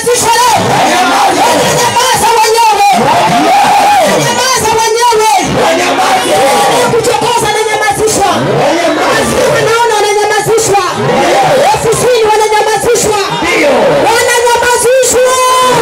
Unanyamazishwa leo. Unanyamaza wenyewe. Unanyamaza wenyewe. Kuchokoza unanyamazishwa. Wanaona wananyamazishwa. Ofisini wananyamazishwa. Wananyamazishwa.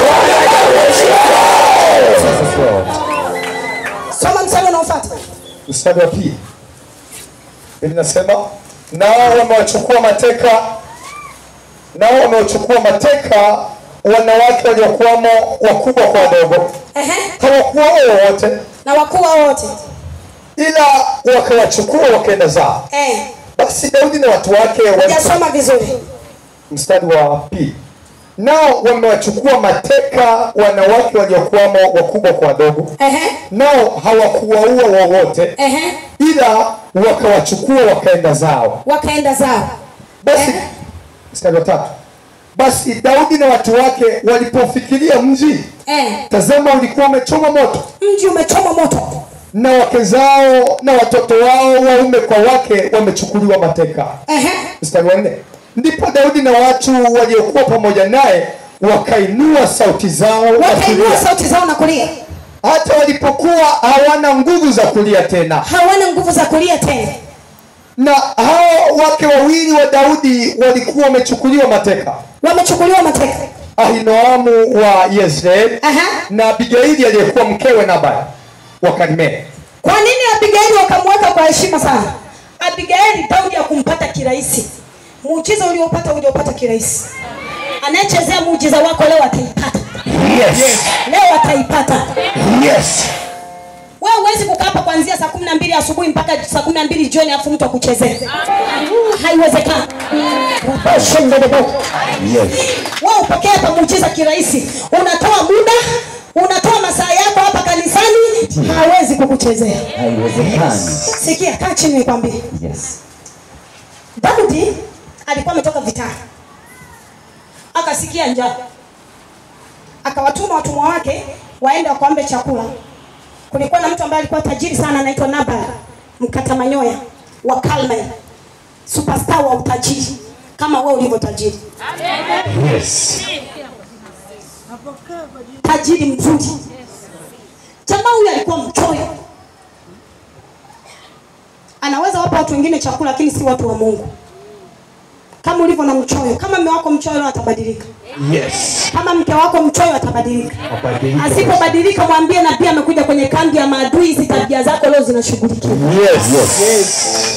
Soma mstari unaofuata. mstari wa pili inasema nao wamewachukua mateka nao wamewachukua mateka wanawake waliokuwamo wakubwa kwa wadogo Ehe. hawakuwa wowote Na wakuu wao wote. ila wakawachukua wakaenda zao Eh. basi daudi na watu wake wali- Hujasoma vizuri. mstari wa pili nao wamewachukua mateka wanawake waliokuwamo wakubwa kwa wadogo Ehe. nao hawakuwaua wowote Ehe. ila wakawachukua wakaenda zao Wakaenda zao. basi Eh. mstari wa tatu basi daudi na watu wake walipofikiria mji Eh. tazama ulikuwa umechoma moto Mji umechoma moto. na wake zao na watoto wao waume kwa wake wamechukuliwa mateka Ehe. mstari wa nne ndipo daudi na watu waliokuwa pamoja naye wakainua sauti zao na Wakainua kulia sauti zao na kulia. hata walipokuwa hawana nguvu za kulia tena Hawana nguvu za kulia tena. na hao wake wawili wa daudi walikuwa wamechukuliwa mateka Wamechukuliwa mateka. ahinoamu wa yezreeli Aha. na abigaili aliyekuwa mkewe nabal wa karimeli Kwa nini Abigaili wakamweka kwa heshima sana? Abigaili Daudi hakumpata kirahisi. Muujiza uliopata uliopata kirahisi. Anayechezea muujiza wako leo ataipata. yes. Leo ataipata. yes. Wewe huwezi kukaa hapa kuanzia saa kumi na mbili asubuhi mpaka saa kumi na mbili jioni afu mtu akuchezee. Haiwezekani. Wewe upokee hapa muujiza kirahisi. Unatoa muda, unatoa masaa yako hapa kanisani, hawezi kukuchezea. haiwezekani Sikia, kaa chini nikwambie. yes Daudi alikuwa ametoka vitani, akasikia njaa, akawatuma watumwa wake waende wakaombe chakula. Kulikuwa na mtu ambaye alikuwa tajiri sana, anaitwa Nabal mkata manyoya wa Kalme, superstar wa utajiri kama wewe ulivyo tajiri, yes. tajiri mzuri. Jamaa huyu alikuwa mchoyo, anaweza wapa watu wengine chakula, lakini si watu wa Mungu. Kama ulivyo na mchoyo, kama mume wako mchoyo leo atabadilika. yes. kama mke wako mchoyo atabadilika. Abadilika. Asipobadilika, mwambie nabii amekuja kwenye kambi ya maadui. Hizi tabia zako leo zinashughulikiwa. Yes. Yes.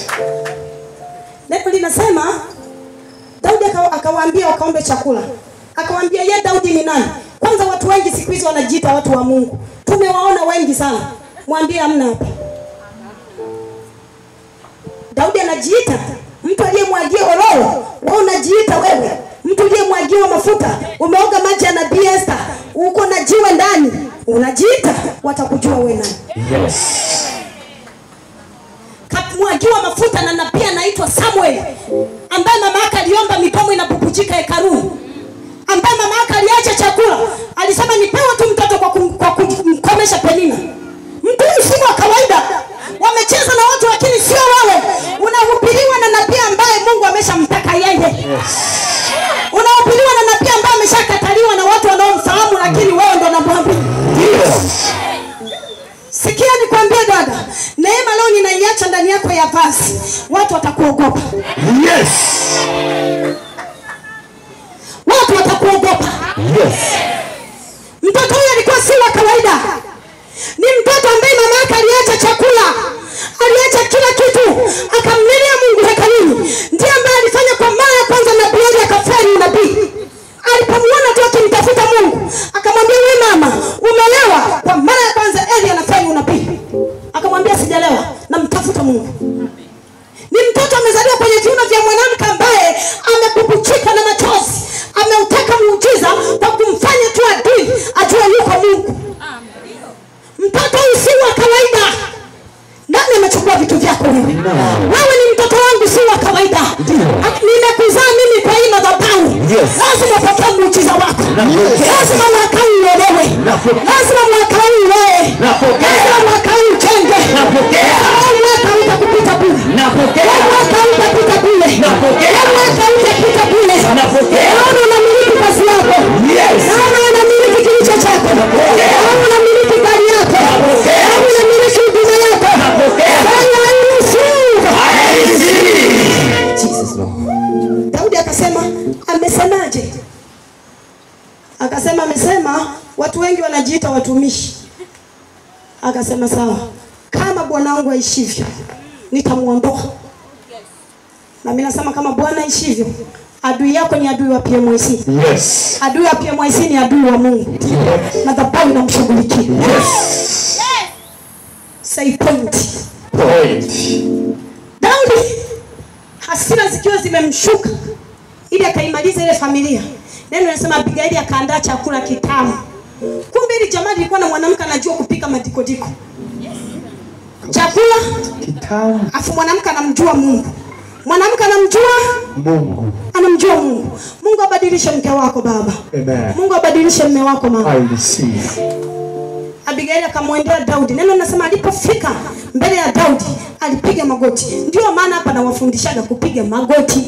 Neno linasema Daudi aka- akawaambia wakaombe chakula, akawaambia ye Daudi ni nani? Kwanza watu wengi siku hizi wanajiita watu wa Mungu, tumewaona wengi sana. Mwambie hamna hapa. Daudi anajiita mtu aliyemwagia ololo, wewe unajiita wewe mtu uliyemwagiwa mafuta, umeoga maji ya nabii Esther, uko na jiwe ndani, unajiita, watakujua wewe nani. Yes. kamwagiwa mafuta na nabii anaitwa Samuel ambaye mama yake aliomba midomo inapupujika hekaluni, ambaye mama yake aliacha chakula, alisema nipewe tu mtoto kwa, kum, kwa kumkomesha Penina. Mtu huyu si wa kawaida, wamecheza na watu, lakini sio wewe. Unahubiriwa na nabii ambaye Mungu ameshamtaka yeye, unahubiriwa na nabii ambaye ameshakataliwa na watu wanaomfahamu, lakini wewe ndo unamwambia Sikia nikwambie dada, neema leo ninaiacha ndani yako ya vazi, watu watakuogopa, Yes. watu watakuogopa. Yes. Mtoto huyu alikuwa si wa kawaida, ni mtoto ambaye mama yake aliacha chakula, aliacha kila kitu, akamlilia Mungu hekaluni. Ndiye ambaye alifanya kwa mara ya kwanza nabii Eli akaferi unabii. Alipomuona tu akimtafuta Mungu, akamwambia wewe mama, umelewa. Kwa mara ya kwanza Eli anaferi unabii, akamwambia sijalewa, namtafuta Mungu. Ni mtoto amezaliwa kwenye viuno vya mwanamke ambaye amepupuchika na machozi, ameutaka muujiza kwa kumfanya tu adui ajue yuko Mungu. Mtoto huyu si wa kawaida. Nani amechukua vitu vyako wewe? Wewe ni mtoto wangu, si wa kawaida. Nimekuzaa mimi kwa hii madhabahu. Yes. Lazima upokee muujiza wako. Napokea. Lazima mwaka huu uolewe. Napokea. Lazima mwaka huu uoe. Napokea. Lazima mwaka huu ujenge. Napokea. Huu mwaka utakupita bure. Napokea. Huu mwaka utapita bure. Napokea. Huu mwaka utapita bure. Napokea. Naona unamiliki kazi yako. Yes. Naona Akasema amesema watu wengi wanajiita watumishi. Akasema sawa, kama bwana wangu aishivyo nitamuondoa. Na mimi nasema kama Bwana aishivyo, adui yako ni adui wa PMIC. Yes. Adui wa PMIC ni adui wa Mungu. Madhabahu inamshughulikia. Yes. Say point. Point. Daudi hasira zikiwa zimemshuka ili akaimaliza ile familia. Neno linasema Abigaili akaandaa chakula kitamu. Kumbe ili jamaa lilikuwa na mwanamke anajua kupika madikodiko. Chakula Kitamu. afu mwanamke anamjua Mungu. Mwanamke anamjua Mungu. anamjua Mungu. Mungu abadilishe mke wako baba. Amen. Mungu abadilishe mme wako mama. I receive. Abigaili akamwendea Daudi. Neno linasema alipofika mbele ya Daudi alipiga magoti. Ndio maana hapa nawafundishaga kupiga magoti.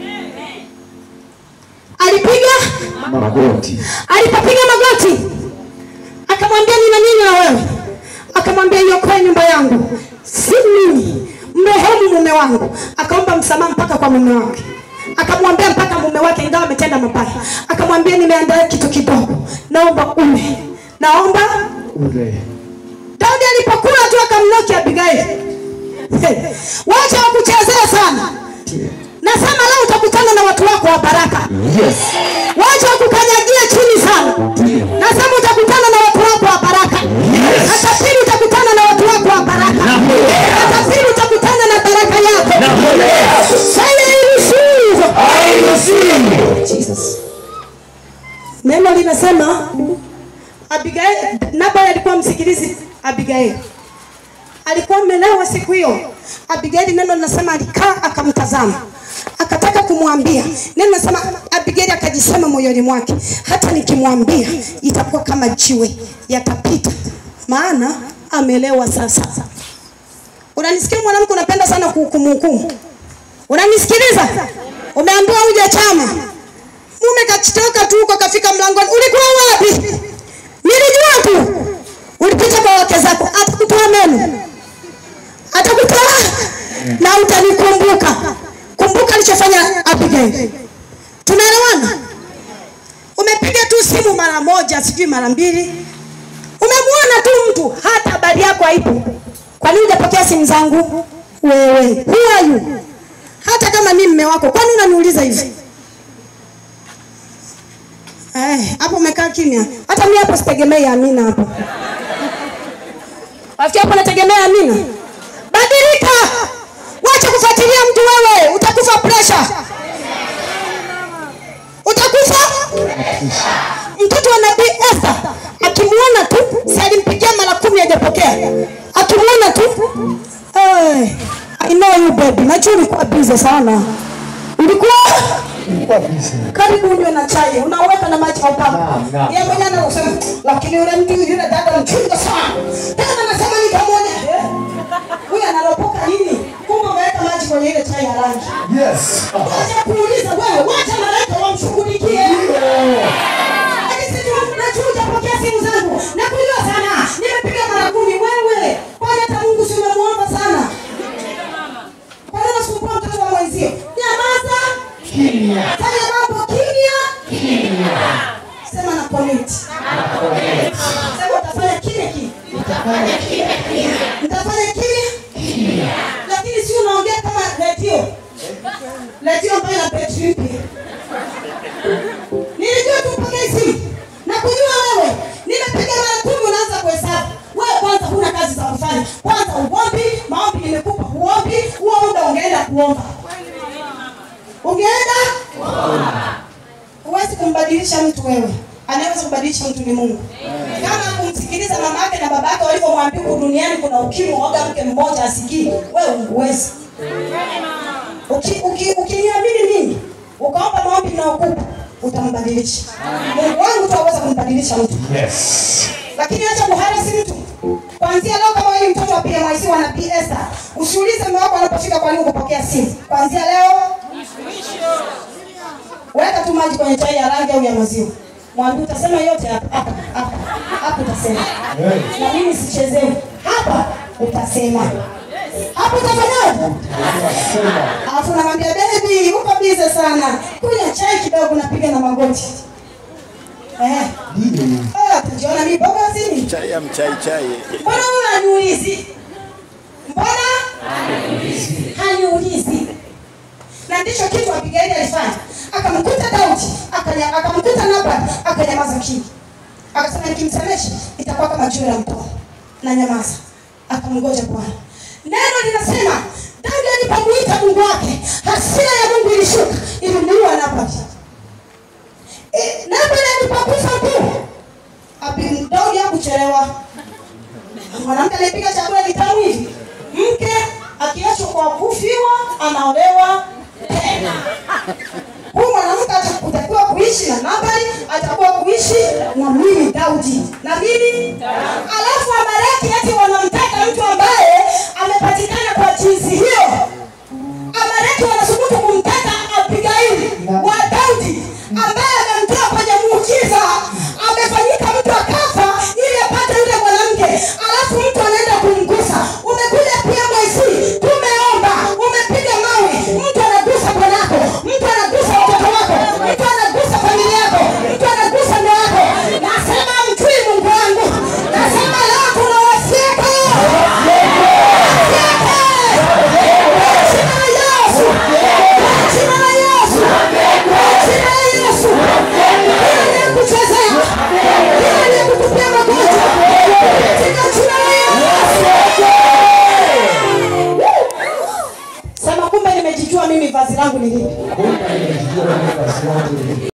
Alipiga, Magoti. alipopiga magoti akamwambia nina nini na wewe? Akamwambia iokoe nyumba yangu, si mimi, mrehemu mume wangu. Akaomba msamaha mpaka kwa mume wake, akamwambia mpaka mume wake, ingawa ametenda mabaya, akamwambia nimeandaa kitu kidogo, naomba ule, naomba Ule. Daudi alipokula tu akamnoki Abigaili. Hey, wacha wakuchezea sana. Nasema leo utakutana na watu wako wa baraka. Yes. Wacha wakukanyagie chini sana. Nasema utakutana na watu wako wa baraka. Yes. Hata pili utakutana na watu wako wa baraka. Hata pili utakutana na baraka yako. Say I receive. I receive. Jesus. Neno linasema Abigail, Nabal alikuwa msikilizi Abigail. Alikuwa amelewa siku hiyo. Abigail, neno linasema alikaa akamtazama. Akataka kumwambia. Neno linasema Abigail akajisema moyoni mwake, hata nikimwambia itakuwa kama jiwe, yatapita. Maana amelewa sasa. Unanisikia mwanamke, unapenda sana kuhukumu hukumu. Unanisikiliza? Umeambiwa uje chama. Mume kachitoka tu huko kafika mlangoni. Ulikuwa wapi? Nilijua tu. Ulipita kwa wake zako. Atakutoa meno. Atakutoa na utanikumbuka. Kumbuka alichofanya Abigail. Tunaelewana? Umepiga tu simu mara moja, sijui mara mbili. Umemwona tu mtu, hata habari yako haipo. Kwa nini hujapokea simu zangu? Wewe, who are you? Hata kama mimi mme wako, kwani unaniuliza hivi? Eh, hapo umekaa kimya. Hata mimi hapo sitegemei Amina hapo. Wafikia hapo nategemea Amina. Badilika. Wacha kufuatilia mtu wewe, utakufa pressure. Utakufa? Mtoto wa Nabii Esther akimuona tu, si alimpigia mara kumi hajapokea. Akimuona tu, hey, I know you baby. Najua ulikuwa busy sana. Ulikuwa Nilikuwa busy. karibu unywe na chai, unaweka na maji au kama. Naam, naam. Yeye mwenyewe anasema, lakini yule mtu yule dada mchunga sana. Tena anasema nitamwona. Eh? Huyu analopoka nini? Kumbe umeweka maji kwenye ile chai ya rangi. Yes. Wacha kuuliza wewe, wacha malaika wamshughulikie. Hadi sisi najua hujapokea simu zangu. Nakujua sana. Nimepiga mara kumi wewe. Kwani hata Mungu si umemwomba sana? Kwa nini unasumbua mtoto wa mwenzio? Nyamaza. Kimya. Fanya mambo kimya. Sema na connect. Sema utafanya kile kile. Mtafanya kile. Lakini si unaongea kama redio. Redio ambayo ina betri mpya. Nilijua tu mpaka simu. Na kujua wewe. Nimepiga mara kumi unaanza kuhesabu. Wewe kwanza huna kazi za kufanya. Kwanza uombi, maombi nimekupa uombi, huo muda ungeenda kuomba. Ungeenda Huwezi kumbadilisha mtu wewe. Anayeweza kubadilisha mtu ni Mungu. Kama kumsikiliza mama yake na baba yake walivyomwambia huku duniani kuna ukimwi, waga mke mmoja asikii, wewe huwezi. Uki- uki- Ukiniamini mimi, ukaomba maombi na ukupa, utambadilisha. Mungu wangu tu aweza kumbadilisha mtu. Yes. Lakini acha kuharasi mtu. Kuanzia leo kama wewe ni mtoto wa PMIC wa Nabii Esther, usiulize mume wako anapofika kwa nini kupokea simu. Kuanzia leo weka tu maji kwenye chai ya rangi au ya maziwa. Mwambie utasema yote hapa hapa hapa. Hapa utasema. Na mimi sichezewi. Hapa utasema. Hapo utafanyaje? Alafu namwambia baby, uko bize sana. Kunywa chai kidogo napiga na magoti. Eh. Eh, atajiona mimi boga sini. chai ya mchai chai Mbona huyu haniulizi? Mbona haniulizi? Na ndicho kitu Abigaili alifanya. Akamkuta Daudi, akanya- akamkuta Nabali, akanyamaza kimya. Akasema nikimsemesha itakuwa kama juu ya mto. Na nyamaza. Akamngoja Bwana. Neno linasema Daudi alipomuita Mungu wake, hasira ya Mungu ilishuka, ilimuua Nabali. E, Nabali alipokufa tu, Abi- Daudi hakuchelewa mwanamke anayepiga chakula kitamu hivi, mke akiachwa kwa kufiwa anaolewa tena. Huyu mwanamke atakuwa kuishi na Nabali, atakuwa kuishi na mimi Daudi na mimi. Alafu Amaleki ati wanamtaka mtu ambaye amepatikana kwa jinsi hiyo. Amaleki wanasubutu kumtaka Abigaili wa Daudi ambaye amemtoa kwenye muujiza, amefanyika mtu akafa ili apate yule mwanamke, alafu mtu anaenda kumgusa. Umekuja PMIC, tumeomba, umepiga mawe, mtu anagusa bwanako, mtu anagusa watoto wako, mtu anagusa familia yako, mtu anagusa